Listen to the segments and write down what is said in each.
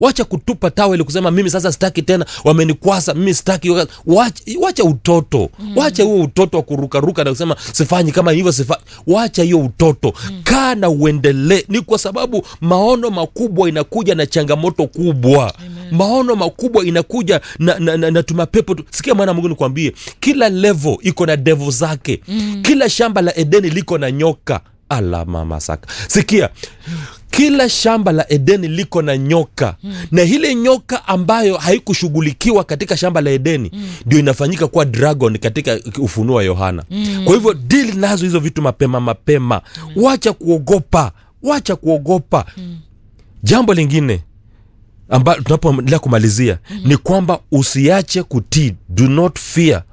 wacha kutupa taweli kusema mimi sasa sitaki tena wamenikwasa mimi sitaki wacha, wacha utoto mm. wacha huo utoto wa kurukaruka na kusema sifanyi kama hivyo sifanyi wacha hiyo utoto mm. kaa na uendelee ni kwa sababu maono makubwa inakuja na changamoto kubwa Amen. maono makubwa inakuja na, na, na, na tumapepo tu. sikia mwana mungu nikwambie kila level iko na devo zake mm. kila shamba la edeni liko na nyoka ala mama saka sikia kila shamba la edeni liko na nyoka mm. na ile nyoka ambayo haikushughulikiwa katika shamba la edeni ndio mm. inafanyika kuwa dragon katika ufunuo wa yohana mm. kwa hivyo dili nazo hizo vitu mapema mapema mm. wacha kuogopa wacha kuogopa mm. jambo lingine ambalo tunapoendelea kumalizia mm-hmm. ni kwamba usiache kutii do not fear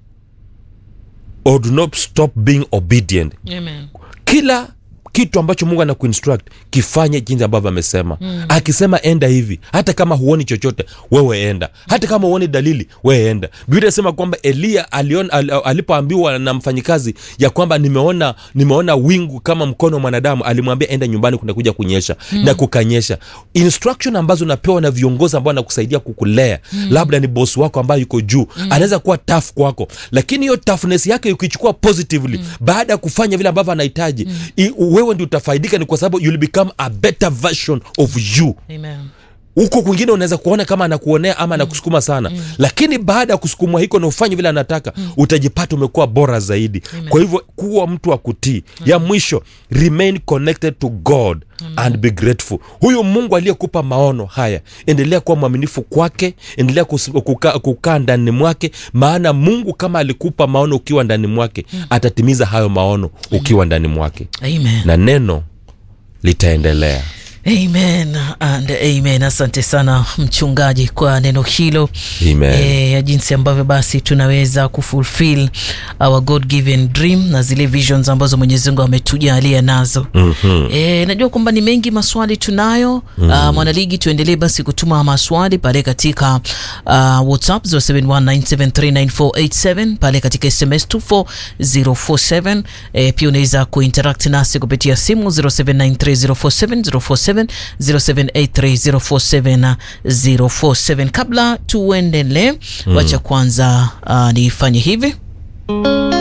or do not stop being obedient Amen. kila kitu ambacho mungu anakuinstruct kifanye jinsi ambavyo amesema mm. akisema enda hivi hata kama huoni chochote wewe enda hata kama huoni dalili wewe enda biblia inasema kwamba eliya alion, al, alipoambiwa na mfanyikazi ya kwamba nimeona nimeona wingu kama mkono wa mwanadamu alimwambia enda nyumbani kunakuja kunyesha mm. na kukanyesha instruction ambazo unapewa na viongozi ambao anakusaidia kukulea mm. labda ni bosi wako ambayo yuko juu mm. anaweza kuwa tough kwako lakini hiyo toughness yake ukichukua positively mm. baada ya kufanya vile ambavyo anahitaji mm wewe ndi utafaidika ni kwa sababu you'll become a better version of you Amen. huko kwingine unaweza kuona kama anakuonea ama anakusukuma sana mm. lakini baada ya kusukumwa hiko na ufanye vile anataka mm. utajipata umekuwa bora zaidi Amen. kwa hivyo kuwa mtu wa kutii mm. ya mwisho remain connected to god mm. and be grateful huyu mungu aliyekupa maono haya endelea kuwa mwaminifu kwake endelea kus- kukaa kuka ndani mwake maana mungu kama alikupa maono ukiwa ndani mwake mm. atatimiza hayo maono ukiwa ndani mwake Amen. na neno litaendelea Amen and amen. Asante sana mchungaji kwa neno hilo Amen. e, ya jinsi ambavyo basi tunaweza kufulfill our God given dream na zile visions ambazo Mwenyezi Mungu ametujalia nazo. mm-hmm. E, najua kwamba ni mengi maswali tunayo mm. uh, mwanaligi tuendelee basi kutuma maswali pale katika uh, whatsapp 0719739487 pale katika sms 24047 e, pia unaweza kuinteract nasi kupitia simu 0793047047 0783047047 kabla tuendelee mm. wacha kwanza uh, nifanye hivi